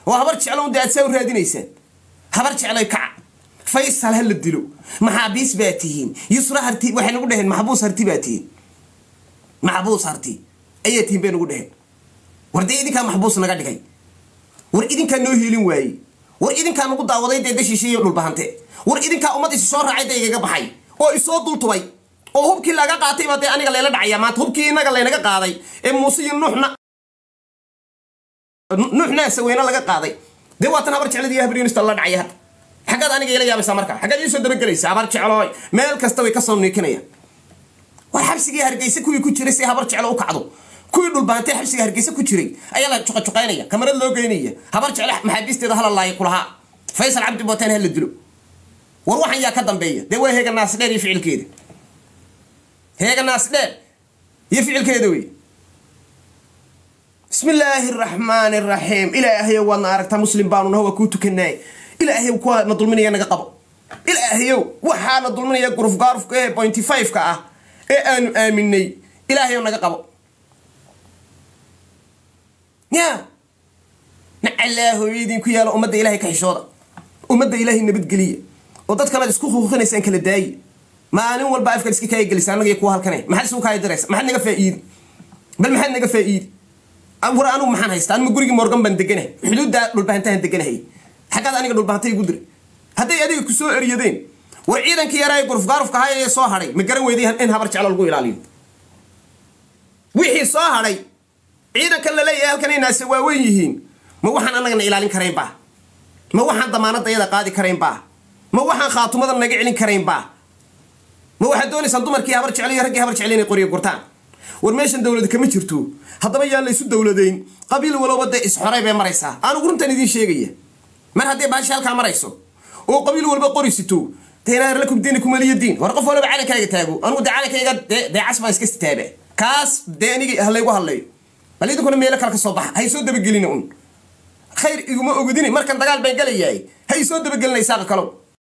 oo habar jeclo un dee aad saa u raadinaysaan habar jeclay kaca faysal ha la dilo maxaabiis baa tihiin yusra harti waxay nagu dheheen maxbuus harti baa tihiin maxbuus harti ayaa tihiin bay nagu dheheen war dee idinkaa maxbuus naga dhigay war idinkaa noo hiilin waayey war idinkaa nagu daawaday dee dashiisha iyo dhulbahante war idinkaa ummad isi soo raacay dee igaga baxay oo isoo dultubay oo hubkii laga qaatay baa dee aniga layla dhacaya maanta hubkii inaga laynaga qaaday ee muuse iyo nuuxna nuuxna saweyne laga qaaday dee waatan habar jecladii habriinista la dhacaya hadda xaggaad aniga ila yaabaysaa marka xaggaad iisoo dabagelaysa habar jeclooy meel kasta way kasoo niikinayaan war xabsigii hargeysa kuwii ku jiray si habar jeclo u kacdo kuwii dhulbaantay xabsiga hargeysa ku jiray ayaa la juqajuqaynaya kamarad loo geynaya habar jecle maxaabiisteeda hala laaya kulahaa faysal cabdi booteen hala dilo war waxan yaa ka dambeeya dee waa heega naasdheer iyo ficilkeeda heega naasdheer iyo ficilkeeda wey bismi illaahi araxmaani araxiim ilaahayow waadna aragtaa muslim baanu naho waa kuu tukanaay ilaahayow kuwa na dulminaya naga qabo ilaahayow waxaa na dulminaya guruf gaarufka ee pointy five-ka ah ee aanu aaminay ilaahayow naga qabo ya nacalaa hooyadiin ku yaalo ummadda ilahay ka xishooda ummadda ilaahay nabadgeliya oo dad kalead isku huuqinaysaan kala daayi maalin walba afkaad iska kaaya gelisa annaga kuwa halkane maxaad isugu kaaya diraysa maxaad naga faa'iidi bal maxaad naga faa'iidi war anigu maxaan haystaa anima gurigii morgan baan deganahay xuduudda dhulbahantahan deganahay xaggaad aniga dhulbahanta igu diray hadday adiga ku soo eryadeen war ciidankii yaraa gurufgaarufka ahaa ee soo hadhay ma garan weyday in habar jeclo lagu ilaaliyo wixii soo hadhay ciidankan la leeyahay halkan inaase waaweyn yihiin ma waxaan annagana ilaalin karayn baa ma waxaan damaanadda yada qaadi karayn baa ma waxaan khaatumada naga celin karayn baa ma waxaad doonaysaan dumarkii habar jeclo iyo raggii habar jeclo inay qoryo gurtaan war meeshan dowlad kama jirto haddaba yaan laysu dowladayn qabiil walowba dee isxoray bay maraysaa anugu runtan idiin sheegaya mar haddii baashi halkaa marayso oo qabiil walba qorisito deenaar lakum diinikum waliya diin war qof walba calankayga taago anugu dee calankayga dee dee cas baan iska sitaabe kaas dee anigi halaygu hadlayo bal idinkuna meelo kale ka soo baxa hay soo dabagelina un khayr iguma ogodini markan dagaal baan galayahay hay soo dabagelina isaaqa kalow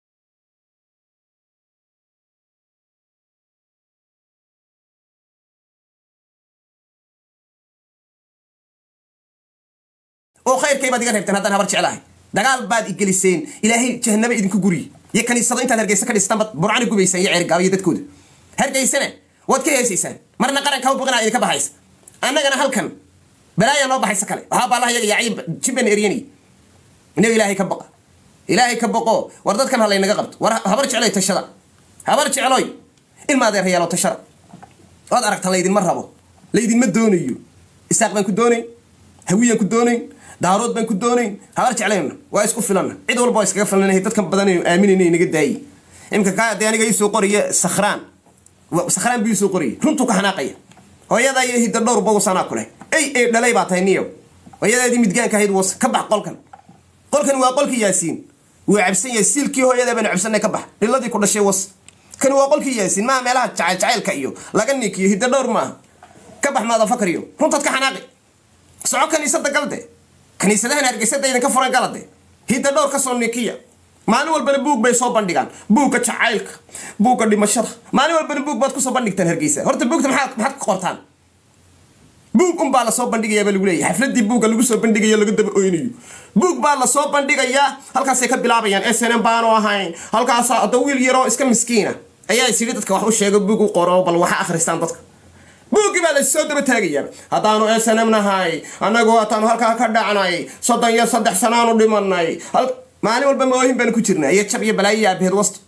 oo khayrkay baad iga reebteen haddaan habar jeclahay dagaal baad igeliseen ilaahay jahanaba idinku guriye iyo kaniisado intaad hargeysa ka dhistaan baad burcani gubaysaan iyo ceergaaba iyo dadkooda hargeysana waad ka heesaysaan marna qaranka u boqinaa idinka baxaysa annagana halkan balaaya noo baxaysa kale waxaa baalaha yaga yaaciy jibban eryanay inaga ilaahay ka baqa ilaahay ka baqo war dadkan ha laynaga qabto war habar jecloy tashada habar jecloy ilma adeer yaalo tashada waad aragta laydinma rabo laydinma doonayo isaaq baan ku doonayn hawiyaan ku doonayn daarood baan ku doonayn habar jeclayna waa isku filanna cid walba waa iskaga filanahay dadkan badan aaminayna inaga daayi imka kaa dee aniga iisoo qoriya sakhraan sakhraan buu iisoo qoriyay runtuu ka xanaaqaya hooyadaa iyo hidda dhowr bawsanaa kuleh ey ey dhalay baa tahay niyow hooyadaadii midgaanka ahayd was ka bax qolkan qolkan waa qolkii yaasiin wuu cabsan yahay siilkii hooyadaa baanu cabsanay ka bax dhiladii ku dhashay was kani waa qolkii yaasiin maaha meelaha jacayl jacaylka iyo laga nikiyo hidda dhowr maaha ka bax maadafakar iyo runtaad ka xanaaqi soco kaniisada galde kaniisadahan hargeysada idinka furan galade hidda dhowr ka soo nikiya maalin walbana buug bay soo bandhigaan buugga jacaylka buugga dhimashada maalin walbana buug baad kusoo bandhigtaan hargeysa horta buugta maxaad maxaad ka qortaan buug unbaa lasoo bandhigayaabaa lagu leeyahy xafladii buugga lagu soo bandhigayo laga daba oynayo buug baa lasoo bandhigayaa halkaasay ka bilaabayaan s n m baanu ahayn halkaasaa hadda wiil yaroo iska miskiina ayaa is yidhi dadka wax u sheego buug u qoro bal waxa akhristaan dadka buuggii baa lasoo daba taagayaa haddaanu s n m nahay annagu hataanu halkaa ka dhacnay soddon iyo saddex sanaanu dhimanay maalin walba moohin baanu ku jirnaa iyo jab iyo balaayo iyo aabaheed wasto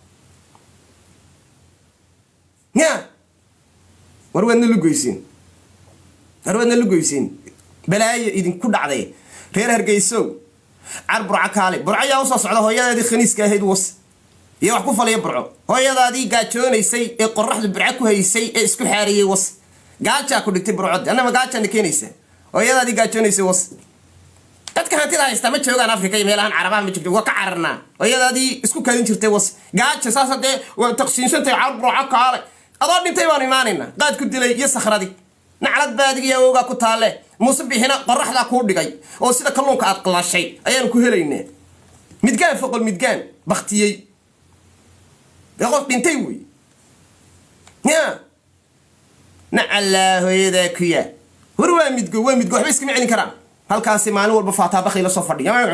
ya war waadna lugoysiin war waadna lugoysiin balaayo idinku dhacday reer hargeysow car burco kaale burco yaa usoo socda hooyadaadii khaniiska ahayd was iyo wax ku falaya burco hooyadaadii gaajoonaysay ee qoraxdu burco ku haysay ee isku xaariyey was gaajaa ku dhigtay burcod annama gaajaana keenaysa hooyadaadii gaajoonaysay was dadka hantida haystaa ma joogaan africa iyo meelahan carabaha ma joogto waa ka cararnaa hooyadaadii isku kadin jirtay was gaaja saas hadee waa taqsiinsantahay car burco kaale adoo dhintay baanu imaanaynaa qaad ku dilay iyo sakhradii naclad baadig iyo awowgaa ku taalle muuse bixina qoraxdaa kuu dhigay oo sida kalluunka aad qalashay ayaanu ku helaynaa midgaan foqol midgaan baktiyey qof dhintay wey ya nacallaa hooyadaa kuya war waa midgo waa midgo waxba iskama celin karaan halkaasi maalin walba faataabakhay la soo fadhiya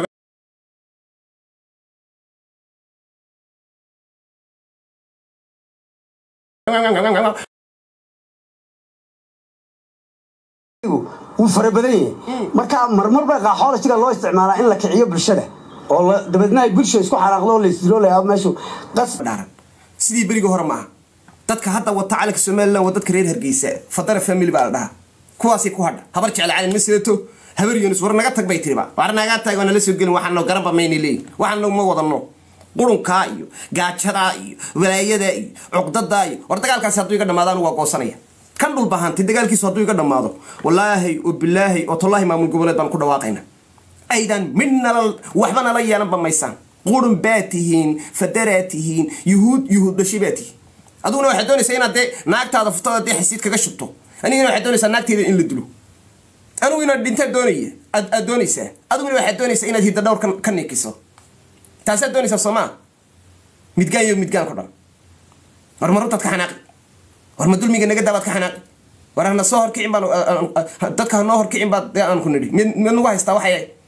wuu fara badan yahay marka marmar baa qaaxoolajiga loo isticmaalaa in la kiciyo bulshada oo la- dabeedna ay bulsha isku xanaaqdo oo la isdiloolaya meeshu qas dhaaran sidii berigii hore maaha dadka hadda wata calanka somalilan waa dadka reer hargeysa fadara family baa la dhahaa kuwaasay ku hadha habar jecel calan ma sidato habar yunus war naga tag bay tiriba war nagaa tag waa nala soo gelin waxaano garanba mayna leeyihin waxaano ma wadano qurunkaa iyo gaajadaa iyo walaayadaa iyo cuqdadaa iyo war dagaalkaasi hadduu iga dhamaado anigu waa goosanaya kan dhulbahantay dagaalkiisu hadduu iga dhamaado wallaahi oo bilaahi oo tollaahi maamul goboleed baan ku dhawaaqayna aydan mid nala waxba nala yeelanba maysaan qurun baa tihiin fadaraa tihiin yuhuud yuhuud dhashay baa tihiin aduguna waxaad doonaysaa inaad dee naagtaada furtada dee xasiid kaga shubto anigana waxaad doonaysaa naagteeda in la dilo anigu inaad dhintaa doonaya aad aad doonaysaa adiguna waxaad doonaysaa inaad hidda dhowr ka- ka nikiso taasaad doonaysaa soomaa midgaan iyo midgaan ku dhan war ma runtaad ka xanaaqi war ma dulmiga naga daabaad ka xanaaqi war hana soo horkicin baan dadka hanoo horkicin baad dee aan ku nidhi mid mid nagu haystaa waxay